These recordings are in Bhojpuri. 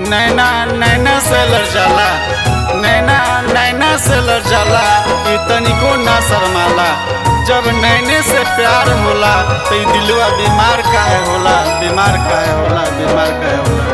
नैना नैना से लड़ जाला नैना नैना से लड़ जाला ई तनिको ना शर्माला जब नैने से प्यार होला तो ई दिलवा बीमार काहे होला बीमार काहे होला बीमार काहे होला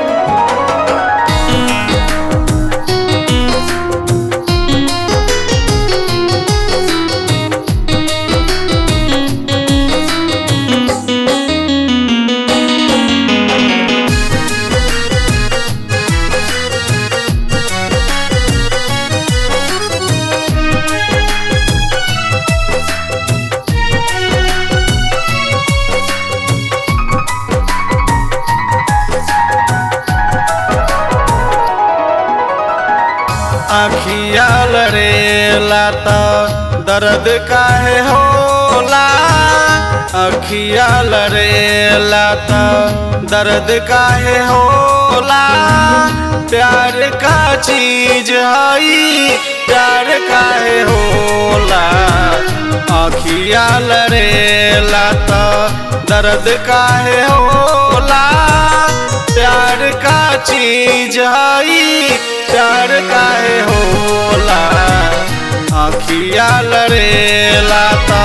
अखिया लड़ेला त दर्द काहे होला अखिया लड़ेला त दर्द काहे होला प्यार का चीज हई प्यार काहे होला अखिया लड़ेला त दर्द काहे होला प्यार का चीज हई प्यार काहे होला अखिया लड़ेला त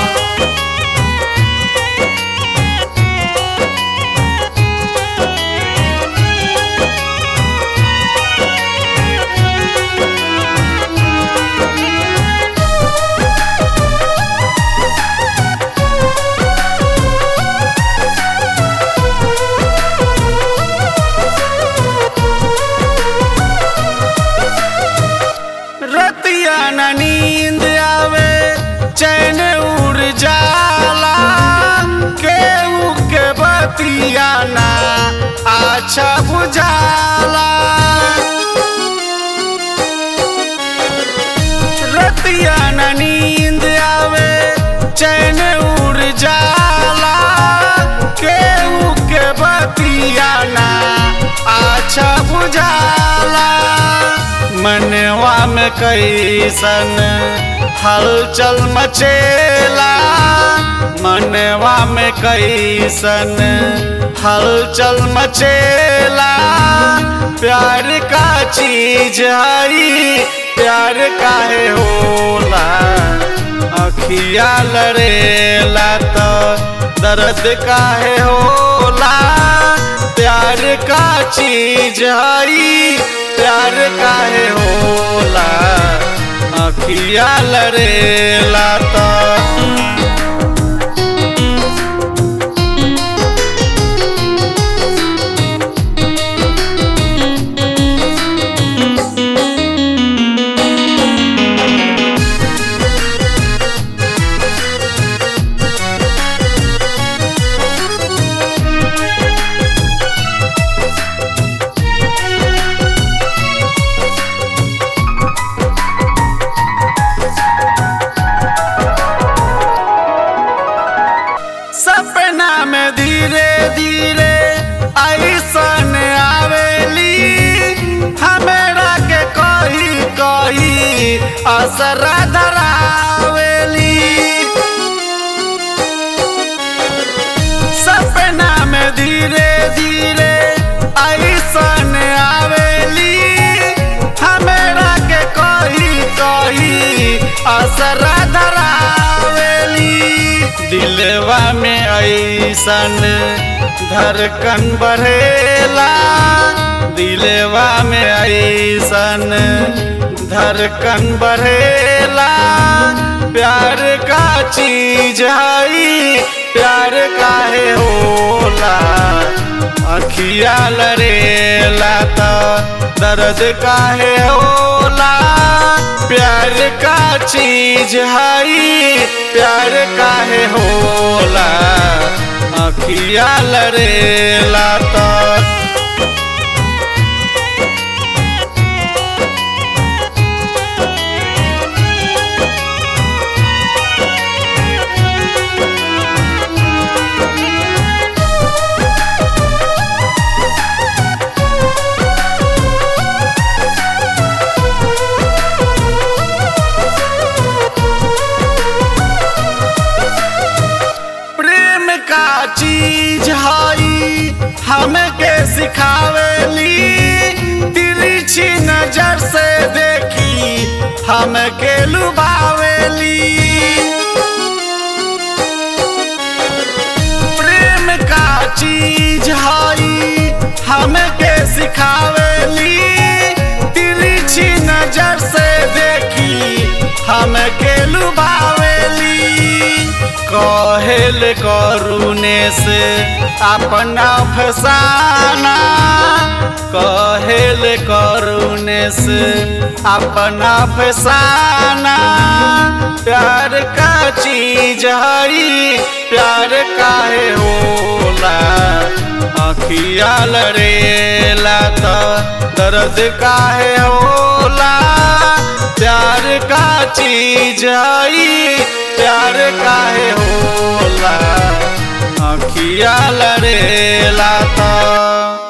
रतिया न नींद आवे चैन उड़ जाला केहू के बतिया ना अच्छा बुझाला रतिया न नींद आवे चैन उड़ जाला केहू के बतिया ना अच्छा बुझाला मनवा में कैसन हलचल मचेला मनवा में कैसन हलचल मचेला प्यार का चीज हई प्यार काहे होला अखिया लड़ेला तो दर्द काहे होला प्यार का चीज हई प्यार काहे होला अखिया लड़ेला तो सपना में धीरे धीरे ऐसन आवेली हमरा के कही कही असर धरावेली सपना में धीरे धीरे ऐसन आवेली हमरा के कही कही असर धरावेली दिलवा में ऐसन धड़कन बढ़ेला दिलवा में ऐसन धड़कन बढ़ेला प्यार का चीज हई प्यार काहे होला अखिया लड़ेला त दर्द काहे होला प्यार का चीज हई प्यार काहे होला अखिया लड़ेला त प्रेम का चीज हई हमके हमके सिखावेली तिरछी नजर से देखी हमके लुभावेली कहेल करुणे से अपना फसाना कहेल करुणे से अपना फसाना प्यार का चीज हई प्यार काहे होला अखिया लड़ेला त दर्द काहे होला प्यार का चीज हई प्यार काहे होला अखिया लड़ेला त